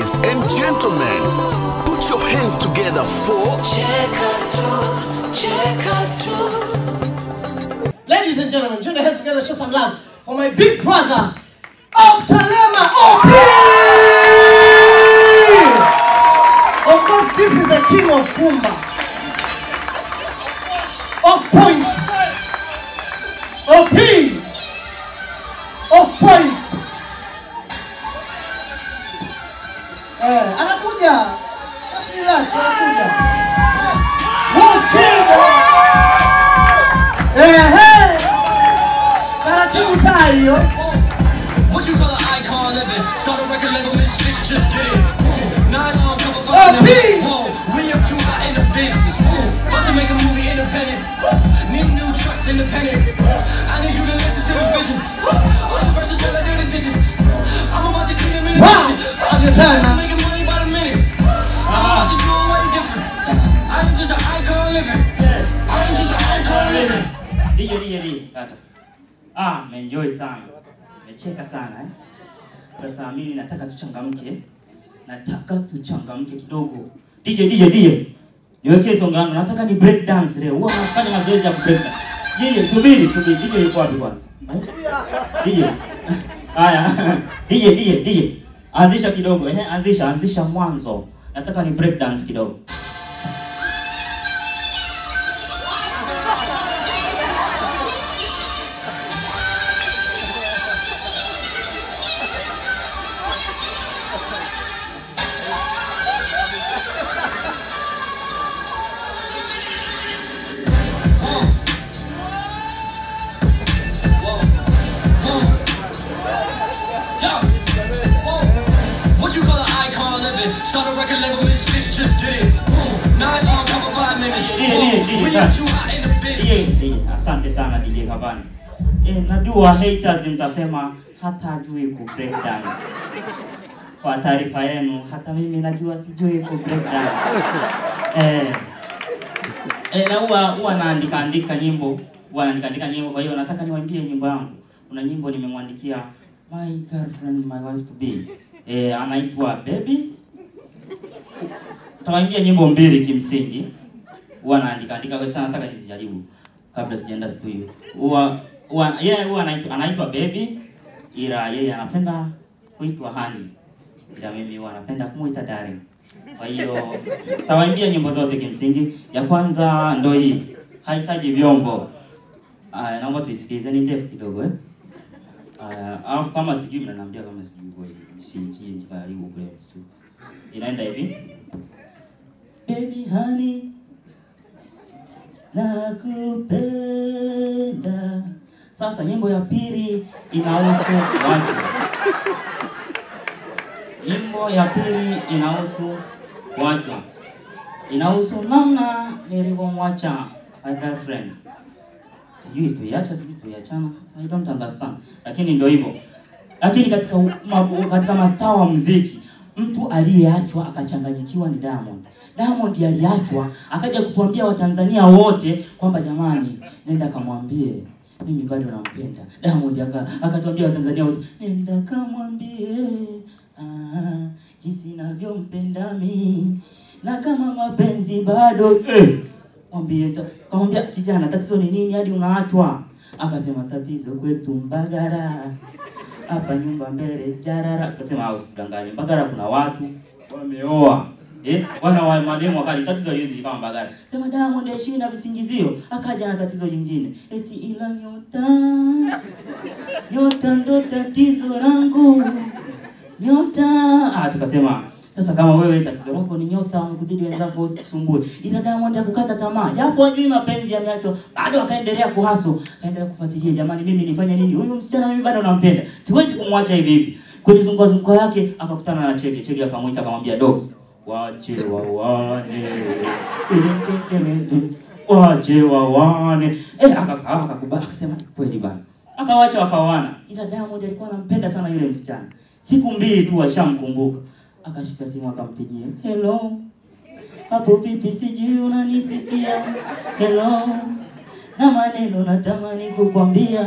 Ladies and gentlemen, put your hands together for Cheka tu, cheka tu. Ladies and gentlemen, join the hands together, show some love for my big brother, Optalema OP! Of course, this is the king of Kumba. Of points. OP! Of points. Eh, anakuja. Just relax, anakuja. Wolf King! Ehe! Taratibu saa hiyo. What you call an icon living? Start a record label, Misfits just did it. Whoa, Nylon cover Oh, five P. numbers. Whoa, we up too hot in the business. Whoa, about to make a movie independent. Whoa, need new trucks independent. Whoa, I need you to listen to the vision. Whoa, all the verses feel like dirty dishes. I'm about to clean them in the Wow. kitchen. I'm just saying, I'm man. making money by the minute. I'm about to do it way different. I am just an icon living. I am just an icon living. DJ DJ DJ kata. Ah, nimeenjoy sana. Nimecheka sana eh. Sasa mimi nataka tuchangamke. Nataka tuchangamke kidogo. DJ DJ DJ. Niwekee songa langu. Nataka ni break dance leo. Huwa nafanya mazoezi ya break dance. DJ subiri, subiri. DJ yuko wapi kwanza? Eh? DJ. Haya. DJ DJ DJ. Anzisha kidogo eh, anzisha anzisha mwanzo. Nataka ni break dance kidogo. Yo, whoa. What you call an icon living? Start a record label, Misfits just did it. Whoa, Nylon cover five minutes. DJ, DJ, Whoa, we DJ, up sir. too hot in the business. DJ, DJ, asante sana DJ Kabani. Eh, najua haters mtasema hata ajui ku break dance. Kwa taarifa yenu, hata mimi najua sijui ku break dance. Eh, eh, na huwa huwa naandika andika nyimbo, huwa naandika andika nyimbo, kwa hiyo nataka niwaimbie nyimbo yangu. Kuna nyimbo nimemwandikia my girlfriend my wife to be. Eh, anaitwa Baby. Tawaimbia nyimbo mbili kimsingi huwa naandika andika kwa sana, nataka nizijaribu kabla sijaenda studio. Huwa huwa yeye huwa anaitwa anaitwa baby, ila yeye anapenda kuitwa honey, ila mimi huwa napenda kumuita darling. Kwa hiyo tawaimbia nyimbo zote kimsingi. Ya kwanza ndo hii, hahitaji vyombo. Aya, naomba tuisikilize, ni ndefu kidogo eh. Aya, alafu kama sijui mnaniambia kama sijui kwa hiyo si si karibu kule studio. Inaenda hivi. Baby honey nakupenda. Sasa nyimbo ya pili inahusu watu. Nyimbo ya pili inahusu watu, inahusu namna nilivyomwacha my girlfriend. Sijui tuiacha, sijui tuiachana, I don't understand, lakini ndio hivyo. Lakini katika u- ma, katika mastaa wa muziki mtu aliyeachwa akachanganyikiwa ni Diamond. Diamond aliachwa akaja kutuambia Watanzania wote kwamba jamani, nenda kamwambie mimi bado nampenda. Diamond aka akatuambia Watanzania wote nenda kamwambie ah, jinsi navyompenda mimi na kama mapenzi bado eh, mwambie ta- kamwambia kijana, tatizo ni nini hadi unaachwa? Akasema tatizo kwetu Mbagara hapa nyumba mbele jarara. Tukasema au usidanganye, Mbagara kuna watu wameoa eh, wana wa mademu wakali. Tatizo liwezi kama Mbagara. Sema Diamond aishi na visingizio, akaja na tatizo jingine eti ila nyota nyota ndo tatizo langu nyota. Ah, tukasema sasa kama wewe tatizo lako ni nyota, wamekuzidi wenzako, usisumbue. Ila Diamond akukata tamaa, japo ajui mapenzi yameachwa, bado akaendelea kuhaso, akaendelea kufuatilia. Jamani, mimi nifanye nini? Huyu msichana mimi bado nampenda, siwezi kumwacha hivi hivi. Kwenye zunguka zunguka yake akakutana na Chege. Chege akamwita akamwambia, do wache wawane, wache wawane. Eh, akakaa akakubali, akasema kweli bana, akawacha wakawana. Ila Diamond alikuwa anampenda sana yule msichana. Siku mbili tu ashamkumbuka, akashika simu akampigia, hello hapo vipi, sijui unanisikia? Hello, na maneno natamani kukwambia.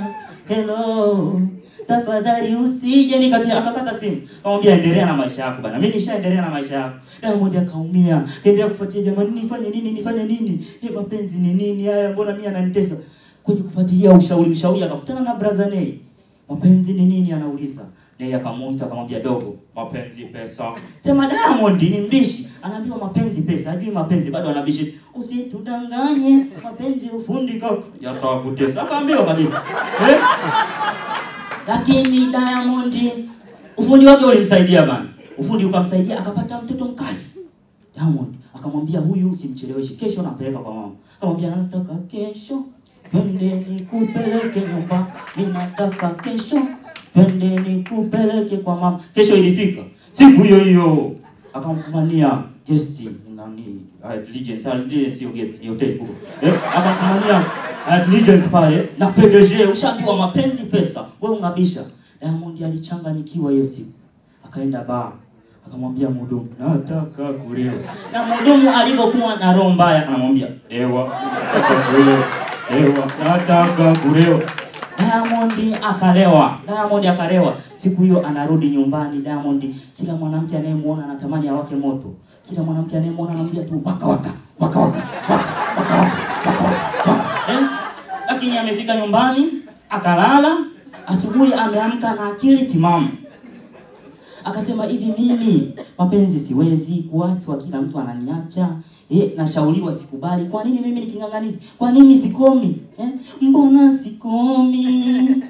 hello tafadhali usije nikati akakata simu akamwambia endelea na maisha yako bana mimi nishaendelea na maisha yako Diamond akaumia kaendelea kufuatia jamani nifanye nini nifanye nini eh mapenzi ni nini haya mbona mimi ananitesa kwenye kufuatilia ushauri ushauri akakutana na brother Nay mapenzi ni nini anauliza Nay akamuita akamwambia dogo mapenzi pesa sema Diamond ni mbishi anaambiwa mapenzi pesa hajui mapenzi bado anabishi usitudanganye mapenzi ufundi kaka yatakutesa akaambiwa kabisa eh? lakini Diamond ufundi wake ulimsaidia bana, ufundi ukamsaidia akapata mtoto mkali. Diamond akamwambia huyu usimcheleweshe, kesho nampeleka kwa mama. Akamwambia nataka kesho twende nikupeleke nyumba, mimi nataka kesho twende nikupeleke kwa mama. Kesho ilifika siku hiyo hiyo akamfumania guest nani Allegiance, Allegiance sio guest, ni hotel kubwa eh, akamfumania Allegiance pale na PDG, ushaambiwa mapenzi pesa, wewe unabisha. Diamond alichanganyikiwa hiyo siku, akaenda baa akamwambia mhudumu, nataka kulewa. Na mhudumu alivyokuwa na roho mbaya, anamwambia lewa, nataka kulewa, lewa, nataka kulewa. Diamond akalewa, Diamond akalewa. Siku hiyo anarudi nyumbani, Diamond kila mwanamke anayemuona anatamani awake moto, kila mwanamke anayemuona anamwambia tu waka waka waka waka waka waka waka waka waka waka eh? Lakini amefika nyumbani akalala, asubuhi ameamka na akili timamu akasema hivi mimi mapenzi siwezi kuachwa kila mtu ananiacha eh, nashauriwa sikubali kwa nini mimi niking'ang'anizi kwa nini sikomi eh? mbona sikomi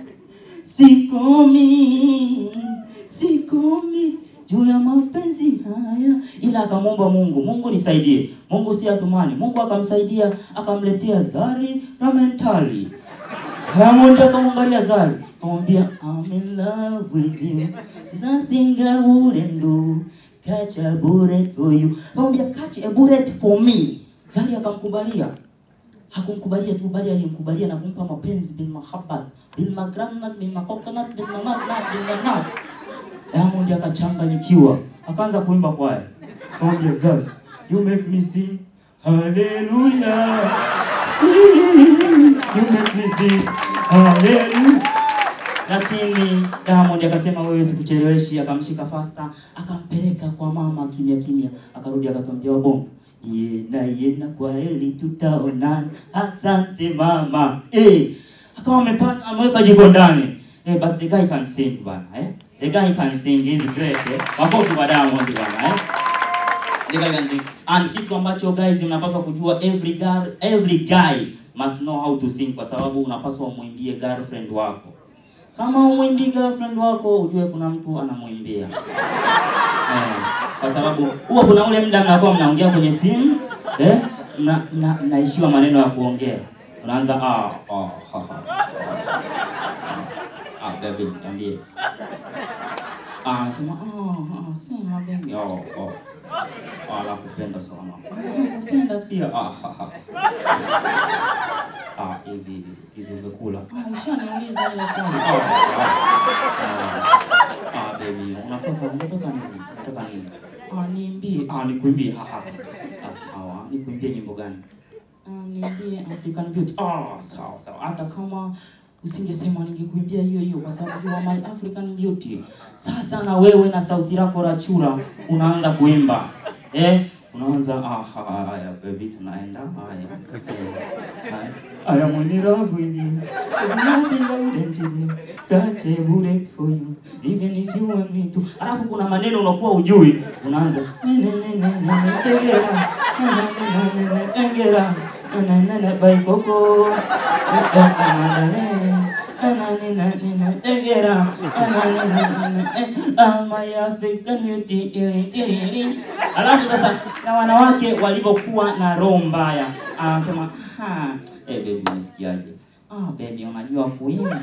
sikomi sikomi juu ya mapenzi haya ila akamwomba mungu mungu nisaidie mungu si atumani mungu akamsaidia akamletea zari ramentali Diamond akamwangalia Zari, akamwambia I'm in love with you. There's nothing I wouldn't do. Catch a bullet for you. Akamwambia catch a bullet for me. Zari akamkubalia. Hakumkubalia tu bali alimkubalia na kumpa mapenzi bil mahabbat, bil magranat, bil makokonat, bil manat, bil manat. Diamond akachanganyikiwa, akaanza kuimba kwaya. Akamwambia Zari, you make me sing hallelujah. You make me sing hallelujah. Lakini Diamond akasema wewe sikucheleweshi, akamshika fasta, akampeleka kwa mama kimya kimya, akarudi akatwambia wabongo yena yena, kwa heri tutaonana, asante mama. Eh, akawa amepana ameweka jiko ndani. Eh, but the guy can sing bana, eh? The guy can sing, he's great, eh? Makofi kwa Diamond bana, eh? The guy can sing. And kitu ambacho guys mnapaswa kujua every girl, every guy must know how to sing kwa sababu unapaswa umwimbie girlfriend wako. Kama umwimbii girlfriend wako ujue kuna mtu anamwimbia. Eh, kwa sababu huwa kuna ule muda mnakuwa mnaongea kwenye simu eh, mna, mna, mnaishiwa maneno ya kuongea. Unaanza ah ah ha ha. Ah baby, niambie. Ah, anasema ah ah sema baby. Oh oh. Ah, nakupenda sana. Ah, Nakupenda pia. Ah ha ha. Ah, hivi hivi umekula? Ah, ushaniuliza hilo swali. Ah, ah, ah, ah, baby, unataka unataka nini? Unataka nini? Ah, niimbie. Ah, nikuimbie. Ha ha. Ah, sawa. Nikuimbie nyimbo gani? Ah, niimbie African Beauty. Ah, sawa sawa. Hata kama usingesema ningekuimbia hiyo hiyo kwa sababu you are my African Beauty. Sasa na wewe na sauti lako la chura unaanza kuimba. Eh? Unaanza ah ha, haya baby tunaenda haya. Eh, haya. I am in love with you. There's nothing I wouldn't do. Catch a bullet for you. Even if you want me to. Alafu kuna maneno unakuwa ujui. Unaanza. Ne ne ne ne ne ne segera. Ne ne ne ne ne ne engera. Ne ne ne ne bai koko. Eh, eh, eh, ne ne. Anani nani na egera. Anani nani na eh. Am I African beauty? Ili, ili, ili. Alafu sasa na wanawake walivyokuwa na roho mbaya, anasema ha, eh baby, unasikiaje? Ah baby, unajua kuimba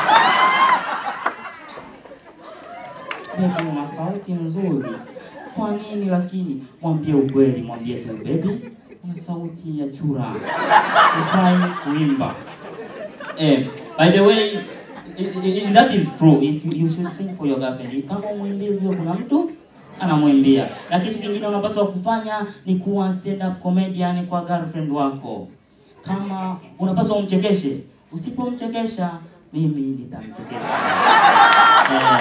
baby, una sauti nzuri. Kwa nini lakini? Mwambie ukweli, mwambie tu baby, una sauti ya chura, hufai kuimba. Eh, by the way, it, it, it, that is true. If you, you should sing for your girlfriend. Kama umwimbie ujue kuna mtu anamwimbia. Na kitu kingine unapaswa kufanya ni kuwa stand up comedian kwa girlfriend wako. Kama unapaswa umchekeshe, usipomchekesha mimi nitamchekesha eh.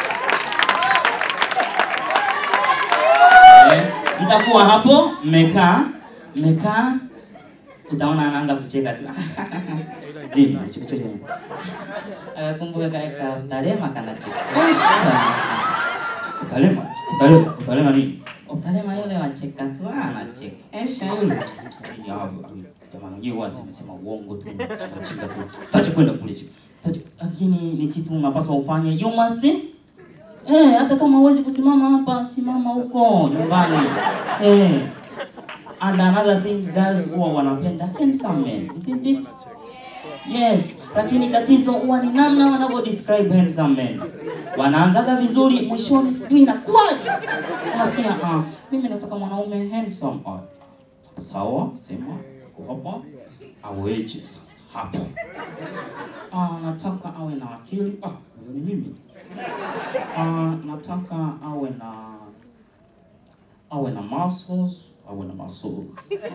Eh, mtakuwa hapo mmekaa mmekaa utaona anaanza kucheka tu nini kuchekesha nini kumbuka kaeka utalema kanachekesha utalema utalema utalema nini utalema yule wacheka tu anachekesha yule Nini hapo? jamaa mwenyewe huwa asemesema uongo tu cheka cheka tu tache kwenda kule cheka tache lakini ni kitu unapaswa ufanye you must eh hata kama huwezi kusimama hapa simama huko nyumbani eh and another thing guys huwa wanapenda handsome men isn't it Yes, lakini tatizo huwa ni namna wanavyo describe handsome men. Wanaanzaga vizuri, mwishoni sijui inakuwaje. Unasikia ah, mimi nataka mwanaume handsome. Ah, sawa, sema uko hapa aweje sasa hapo. Ah, nataka awe na akili. Ah, huyo ni mimi. Ah, nataka awe na awe na muscles, awe na muscle.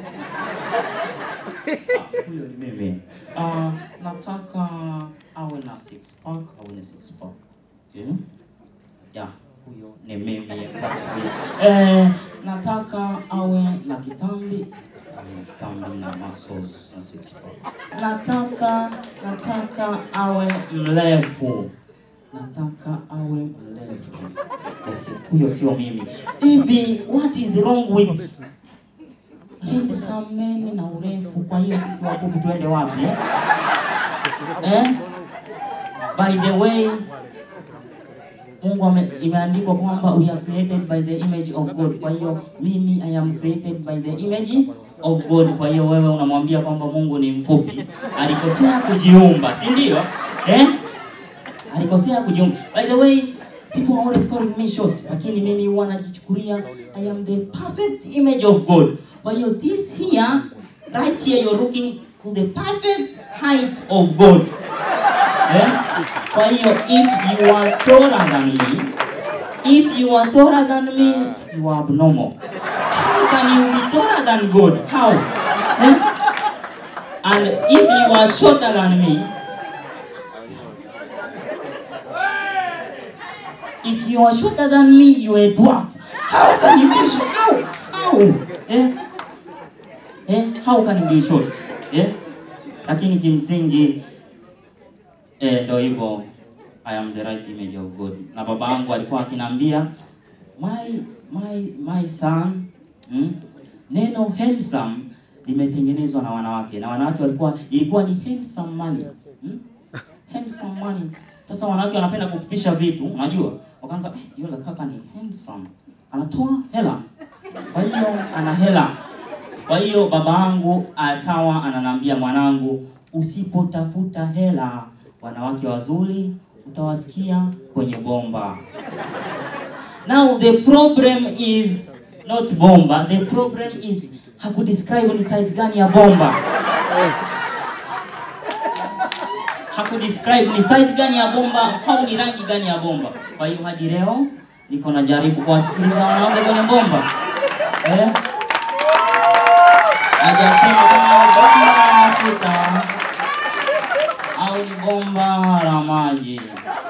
Ah, huyo ni mimi. Ah, nataka awe na six pack, awe na six pack. Okay? Yeah, huyo ni mimi exactly. Eh, nataka awe na kitambi, awe na kitambi na muscles na six pack. Nataka nataka awe mrefu. Nataka awe mrefu. Okay, huyo sio mimi. Hivi what is wrong with handsome men na urefu. Kwa hiyo sisi wafupi tuende wapi eh? eh? By the way, Mungu ame, imeandikwa kwamba we are created by the image of God. Kwa hiyo mimi I am created by the image of God. Kwa hiyo wewe unamwambia kwamba Mungu ni mfupi, alikosea kujiumba, si ndio? Eh? Alikosea kujiumba. By the way, people are always calling me short, lakini mimi huwa najichukulia I am the perfect image of God. Kwa hiyo this here, right here you're looking to the perfect height of God. Eh? Kwa hiyo if you are taller than me, if you are taller than me, you are abnormal. How can you be taller than God? How? Eh? And if you are shorter than me, if you are shorter than me, you are a dwarf. How can you be short? How? How? Eh? Eh? How can you be short? Eh? Lakini kimsingi eh, ndo hivyo I am the right image of God. Na baba yangu alikuwa akiniambia my my my son hmm? Neno handsome limetengenezwa na wanawake na wanawake walikuwa ilikuwa ni handsome money hmm? handsome money. Sasa wanawake wanapenda kufupisha vitu, unajua, wakaanza eh, yule kaka ni handsome, anatoa hela, kwa hiyo ana hela. Kwa hiyo baba yangu akawa ananiambia, mwanangu, usipotafuta hela, wanawake wazuri utawasikia kwenye bomba. Now the problem is not bomba, the problem is hakudescribe ni size gani ya bomba. Hakudescribe ni size gani ya bomba au ni rangi gani ya bomba. Kwa hiyo hadi leo niko najaribu kuwasikiliza wanawake kwenye bomba eh? Hajasema kama ni bomba la mafuta au ni bomba la maji,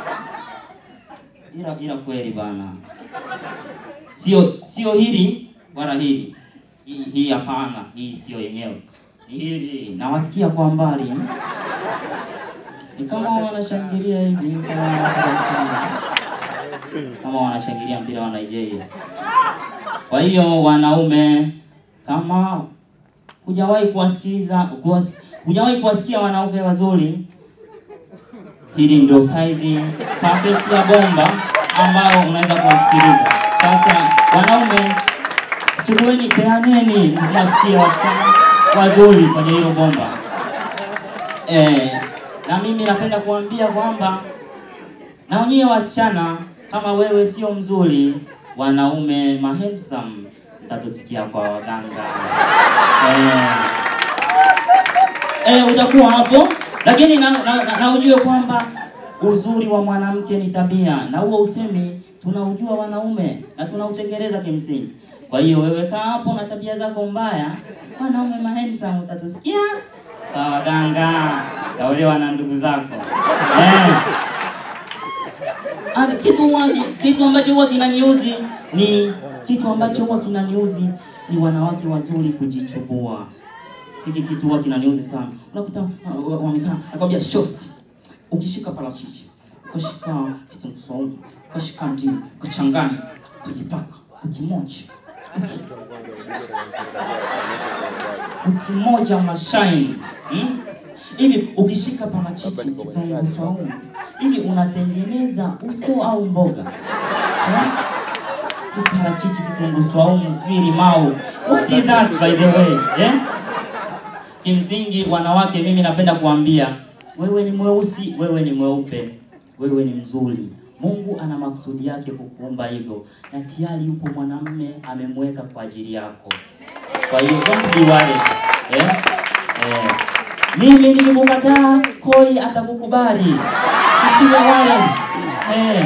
ila ila kweli bana, sio sio hili wala hili hii hii hapana, hii sio yenyewe, ni hili. Nawasikia kwa mbali, ni kama wanashangilia hivi, kama wanashangilia kama wanashangilia mpira wa Nigeria. Kwa hiyo wanaume, kama hujawahi kuwasikiliza kuwas, hujawahi kuwasikia wanawake wazuri, hili ndio size perfect ya bomba ambayo unaweza kuwasikiliza. Sasa wanaume, chukueni, peaneni mwasikie wasichana wazuri kwenye hilo bomba. Eh, na mimi napenda kuambia kwamba na wenyewe wasichana, kama wewe sio mzuri, wanaume mahandsome mtatusikia kwa waganga eh, eh, utakuwa hapo, lakini na, na, na, na ujue kwamba uzuri wa mwanamke ni tabia, na huo usemi tunaujua wanaume na tunautekeleza kimsingi. Kwa hiyo wewe kaa hapo na tabia zako mbaya, wanaume mahandsome utatusikia kwa waganga taolewa na ndugu zako eh. And kitu huwa, kitu ambacho huwa kinaniuzi ni kitu ambacho huwa kinaniuzi ni wanawake wazuri kujichubua. Hiki kitu huwa kinaniuzi sana. Unakuta uh, wa- wamekaa nakwambia shosti, ukishika parachichi, ukashika kitunguu saumu, ukashika ndimu, ukachanganya, ukajipaka, ukimoja, ukimoja unashine hmm? hivi ukishika parachichi kitunguu saumu hivi unatengeneza uso au mboga eh? Parachichi, kitunguu saumu, sijui limau. What is that by the way? Eh? Kimsingi wanawake, mimi napenda kuambia wewe ni mweusi, wewe ni mweupe, wewe ni mzuri. Mungu ana makusudi yake kukuumba hivyo, na tayari yupo mwanamume amemweka kwa ajili yako. Kwa hiyo don't be worried. Eh? Eh. Mimi nikikukataa, koi atakukubali. Usiwe worried. Eh.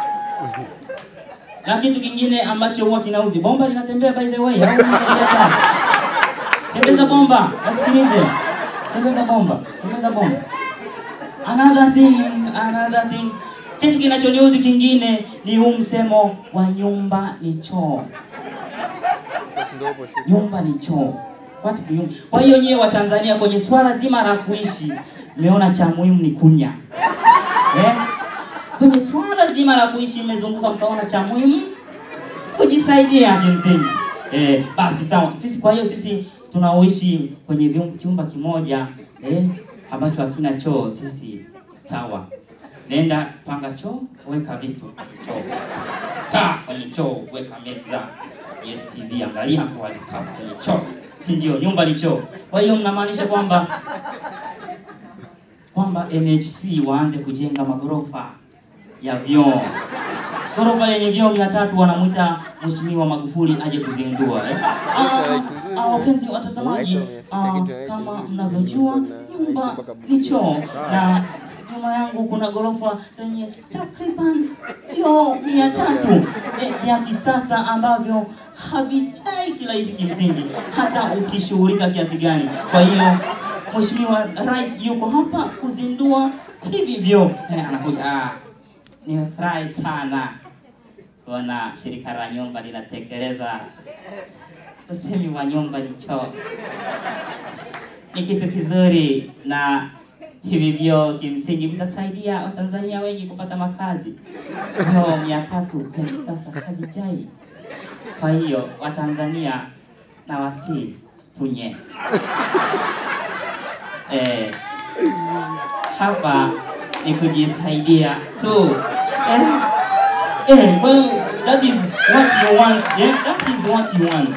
Na kitu kingine ambacho huwa kinauzi, bomba linatembea by the way, au unatembea Tembeza bomba, wasikilize. Tembeza bomba, tembeza bomba. Another thing, another thing. Kitu kinachoniuzi kingine ni huu msemo wa nyumba ni choo. Nyumba ni choo. What do you... Kwa hiyo nyewe wa Tanzania kwenye swala zima la kuishi, mmeona cha muhimu ni kunya. Eh? Kwenye swala zima la kuishi mmezunguka mkaona cha muhimu kujisaidia kimsingi. Eh, basi sawa. Sisi kwa hiyo sisi tunaoishi kwenye vyum- chumba kimoja eh, ambacho hakina choo, sisi sawa. Nenda panga choo, weka vitu choo, kaa kwenye choo, weka meza Yes TV, angalia kwa alikaa kwenye choo, si ndio? Nyumba ni choo. Kwa hiyo mnamaanisha kwamba kwamba NHC waanze kujenga magorofa ya vyoo ghorofa lenye vyoo mia tatu wanamwita Mheshimiwa Magufuli aje kuzindua eh. Ah, ah, wapenzi watazamaji, ah, kama mnavyojua nyumba ni choo na nyuma yangu kuna ghorofa lenye takriban vyoo mia tatu eh, vya kisasa ambavyo havijai kirahisi kimsingi, hata ukishughulika kiasi gani. Kwa hiyo Mheshimiwa Rais yuko hapa kuzindua hivi vyoo eh, anakuja ah, nimefurahi sana kuona shirika la nyumba linatekeleza usemi wa nyumba ni choo. Ni kitu kizuri na hivi vyoo kimsingi vitasaidia Watanzania wengi kupata makazi. Vyoo mia tatu vya kisasa havijai. Kwa hiyo Watanzania na wasi tunye eh, hapa ni kujisaidia tu eh, eh, well, that is what you want yeah? that is what you want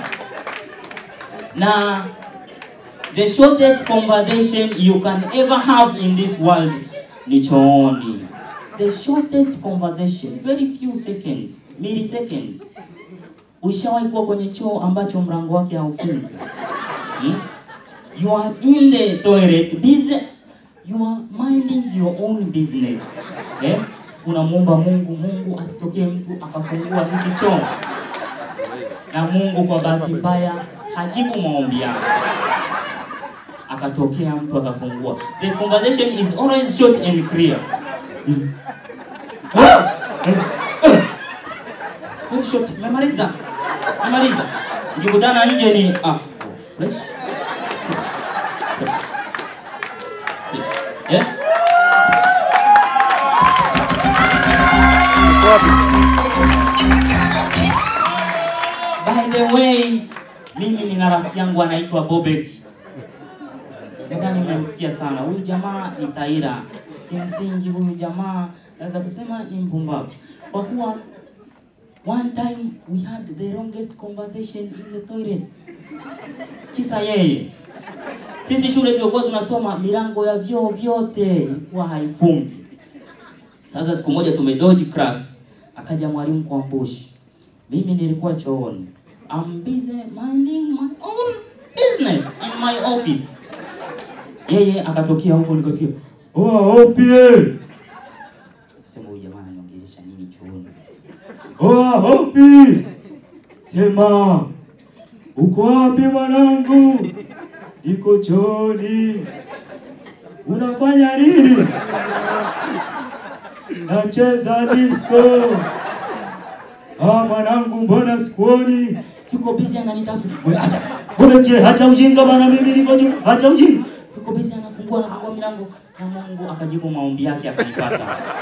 na the shortest conversation you can ever have in this world ni chooni the shortest conversation very few seconds milliseconds ushawahi kuwa kwenye choo ambacho mlango wake haufungi hmm? you are in the toilet busy you are minding your own business eh? unamwomba mungu mungu asitokee mtu akafungua hiki choo na mungu kwa bahati mbaya hajibu maombi yako akatokea mtu akafungua the conversation is always short and clear Mm. Ah! Eh, eh. Very short memaliza memaliza nikikutana nje ni ah fresh Eh? By the way, mimi nina rafiki yangu anaitwa Bobek. Nadhani mmemsikia sana. Huyu jamaa ni taira. Kimsingi huyu jamaa naweza kusema ni mpumbavu. Kwa kuwa one time we had the longest conversation in the toilet. Kisa yeye. Sisi shule tulikuwa tunasoma milango ya vyoo vyote ilikuwa haifungi. Sasa siku moja tumedoji class, akaja mwalimu kwa mbushi. Mimi nilikuwa chooni. I'm busy minding my own business in my office. Yeye akatokea huko nikasikia, "Oh, opie." Sema huyu jamaa ananiongelesha nini chooni? "Oh, opi." Sema, "Uko wapi mwanangu?" Niko chooni. unafanya nini? Nacheza disco. Ah, mwanangu, mbona sikuoni? Yuko busy ananitafuta. Wewe acha, wewe je, acha ujinga bana, mimi niko juu, acha ujinga. Yuko busy anafungua anafungua milango na Mungu akajibu maombi yake akanipata.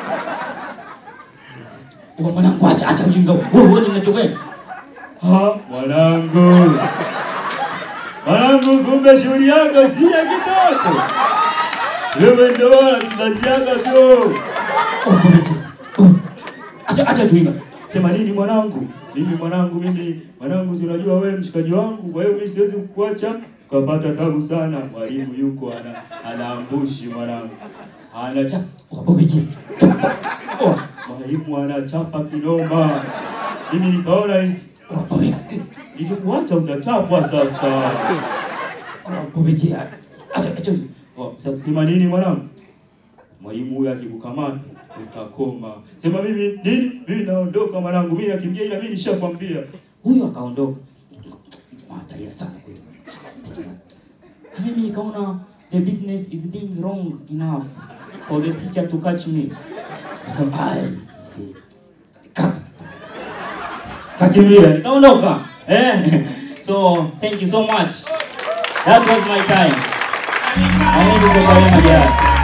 Wewe mwanangu, acha acha ujinga. Wewe wewe ninachofanya. Ah, mwanangu. Mwanangu, kumbe shughuli yako si ya kitoto. Wewe ndio wala kizazi yako tu. Oh, kumbe tu. Oh. Acha acha ujinga. Sema nini mwanangu? Mimi mwanangu, mimi mwanangu, si unajua wewe mshikaji wangu, kwa hiyo mimi siwezi kukuacha ukapata tabu sana. Mwalimu yuko ana anaambushi mwanangu, anacha wabobiki. Oh, mwalimu anachapa kinoma. Mimi nikaona wabobe, nikikuacha utachapwa sasa. Wabobiki, acha acha. Oh, sasa sema nini mwanangu? Mwalimu huyu akikukamata utakoma. Sema mimi nini? Mimi naondoka mwanangu, mimi nakimbia ila mimi nishakwambia. Huyu akaondoka. Jamaa atalia sana kweli. Na mimi nikaona the business is being wrong enough for the teacher to catch me. Kasema ai, see. Kaka. Kakimbia, nikaondoka. Eh. So, thank you so much. That was my time. I need to go back and get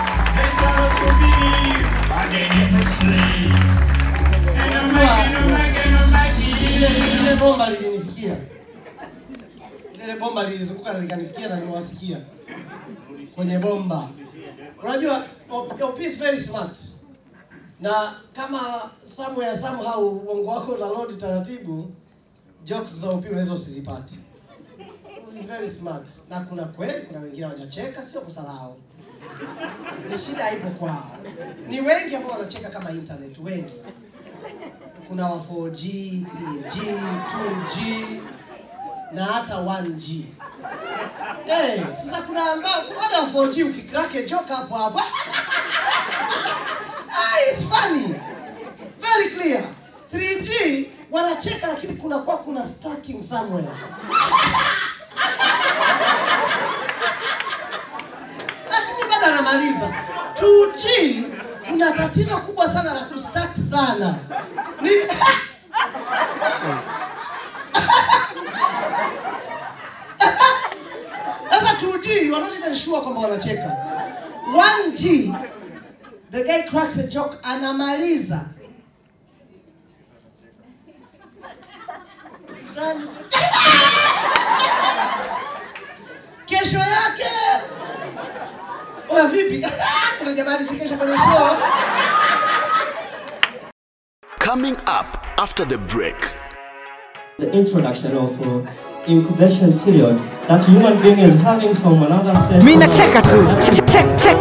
Lile lile bomba lilinifikia, lile bomba lilizunguka na likanifikia na nimewasikia kwenye bomba. Unajua OP OP is very smart, na kama somewhere somehow ubongo wako na load taratibu, jokes za OP unaweza usizipate. Is very smart, na kuna kweli, kuna wengine wanacheka, sio kosa lao, shida ipo kwao. Ni wengi ambao wanacheka kama internet, wengi kuna wa 4G, 3G, 2G na hata 1G. Eh, sasa kuna ambao hata wa 4G ukikrake joke hapo hapo. ah, it's funny. Very clear. 3G wanacheka lakini kuna kwa kuna stacking somewhere. lakini bado anamaliza. 2G kuna tatizo kubwa sana la kustack sana. Ni Sasa 2G we're not even sure kwamba wanacheka. 1G the guy cracks a joke anamaliza. Tani- Kesho yake Oya vipi? Kuna jamaa alichekesha kwenye show. Coming up after the break. the introduction of uh, incubation period that human being is having from another place. mi nacheka tu Check, check, check.